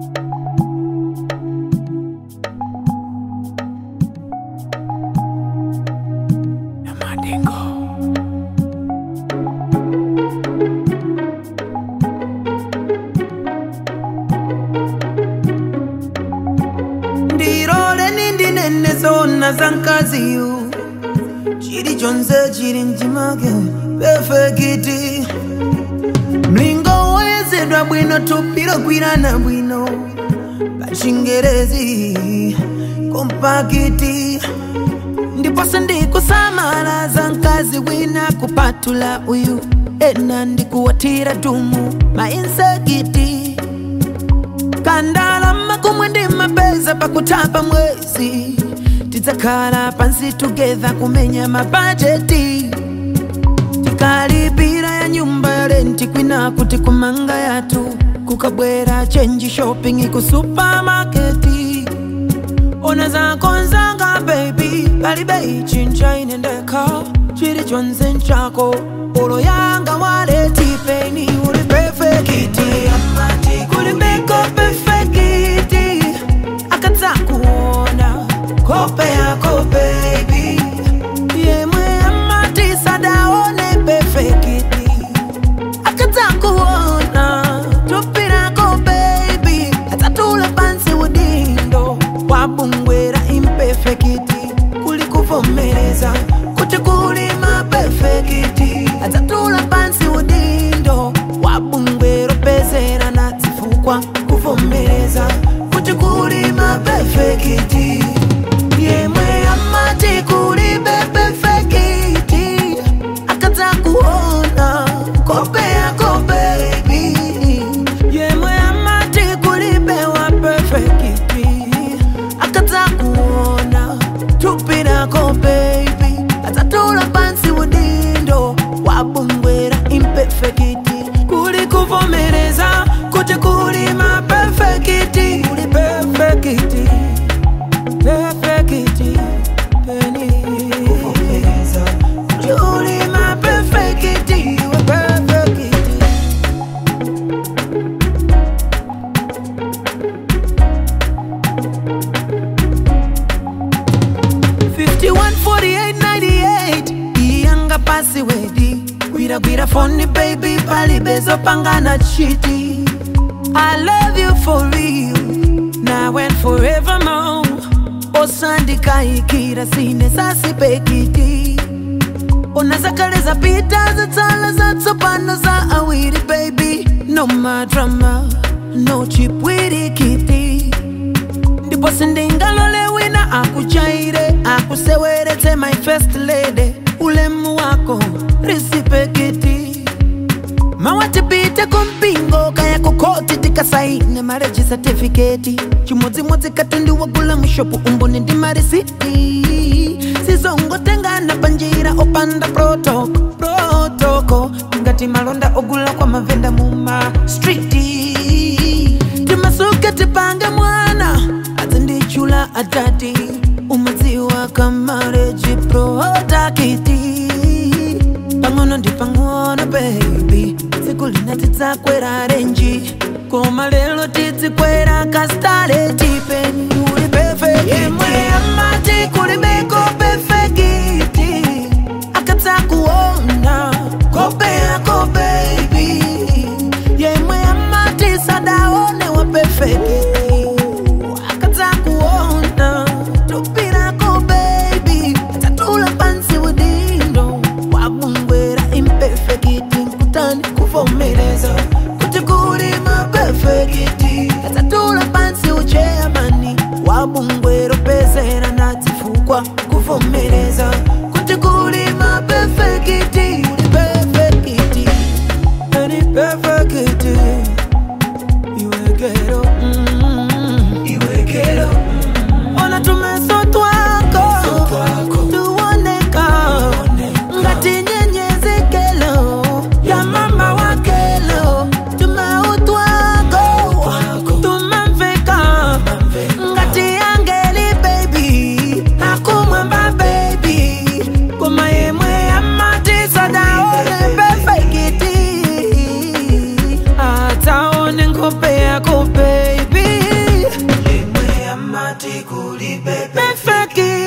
ndirole nindinene zona zankaziyu chili chonse chili mchimake pefekiti mlingo woyezedwa bwino tupiro gwirana bwino pachingerezi kompakiti ndiponso ndikusamala za mkazi wina kupatula uyu ena ndikuwatira dumu mainsekiti kandalama kumwe ndi mapeza pakutapa mwezi tidzakhala pansi together kumenya mabajeti tikalipira ya nyumba ya renti kwina kuti kumanga yathu kukabwera chenji shopping ku supamaketi ona zakonzanga baby palibe ichinja ine ndekha chili chonse nchako olo yanga waletipeni uli perfekiti kulibeko perfekiti akadzakuona kope yako baby yemwe amatisadaone perfekiti akadzakuona tupirako baby atatula pansi udindo wabungwera imperfekiti kuli kuvomereza kuti kuli mapefekiti atatula pansi udindo wabungwera pezera na zifukwa kuvomereza kuti kuli mapefekiti yemwe amati kuli bepefekiti akadzakuona kope yako baby yemwe amati kulibewa perfekiti akadzakuona tupi lako baby atatula pansi udindo wabungwera imperfekiti kuli kuvomereza kuti kuli mapefekiti kuli perfekiti perfekiti peni kuvomereza kuli mapefekiti we perfekiti 514898 iyanga pasi wedi gwiragwira foni baby palibezo pangana chiti i love you for real now and forevermore osandikaikira sine sasipekiti unazakaleza pita zatsala zatsopano za awiri baby no madrama no chipwirikiti ndipo sindingalole wina akuchaire akuseweretse my first lady ulemu wako risipekiti mawatipite kumpingo kaya kukoti tikasaine mareji certificate chimodzimodzi katundu wagula mushopu umboni ndi marisiti sizongotengana panjira opanda protoko protoko ngati malonda ogula kwa mavenda muma striti timasuke tipange mwana azindichula adati umadziwa kamareji protakiti pang'ono ndi pang'ono baby tsiku lina tidzakwera renji koma lero tidzikwera kastale tipeni uli perfect yemwe amati kulibeko perfekiti akadzakuona kope yako baby yemwe amati sadaone wa perfekiti akadzakuona tupirako baby atatula pansi udindo wabungwera imperfekiti nkutani kuvomereza kuti kuli mapefekiti atatula pansi ucheyamani wabungwera pezera ndadzifukwa kuvomereza kuti kuli mapefekiti uli perfekiti ani perfekiti iwekero mm, iwekero ona tumeso twako tuoneka ngati nyenyezi kelo ya mama wa kelo tumeutwako tumamveka ngati yange befeki